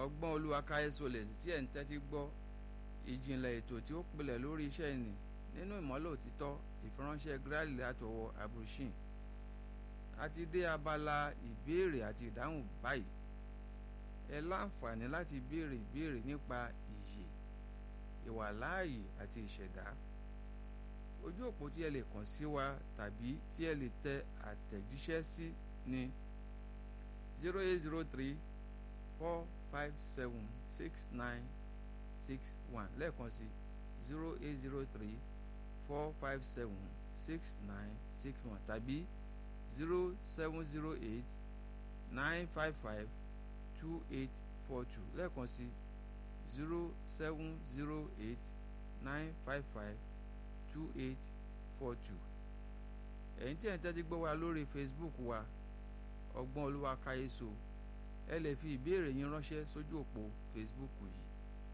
ọgbọ́n olúwa káyésolè tí ẹ̀ ń tẹ́tí gbọ́ ìjìnlẹ̀ ètò tí ó pilẹ̀ lórí iṣẹ́ ìní nínú ìmọ́lẹ̀ òtítọ́ ìfiránṣẹ́ gírálì látọwọ́ abrushin a ti dé abala ìbéèrè àti ìdáhùn báyìí ẹ láǹfààní láti béèrè ìbéèrè nípa ìyè ìwàláàyè àti ìṣẹ̀dá ojú òpó tí ẹ lè kàn sí wa tàbí tí ẹ lè tẹ àtẹ̀jíṣẹ́ sí ní zero eight zero three four five seven six nine six one lẹ́ẹ̀kan sí zero eight zero three four five seven six nine six one tàbí zero seven zero eight nine five five two eight four two lẹ́ẹ̀kan sí zero seven zero eight nine five five two eight four two ẹ̀yin tí ẹ̀ ń tẹ́tí gbọ́ wa lórí Facebook wa ọgbọ́n olúwa káyéso ẹ lè fi ìbéèrè yín ránṣẹ́ sójú òpó Facebook yìí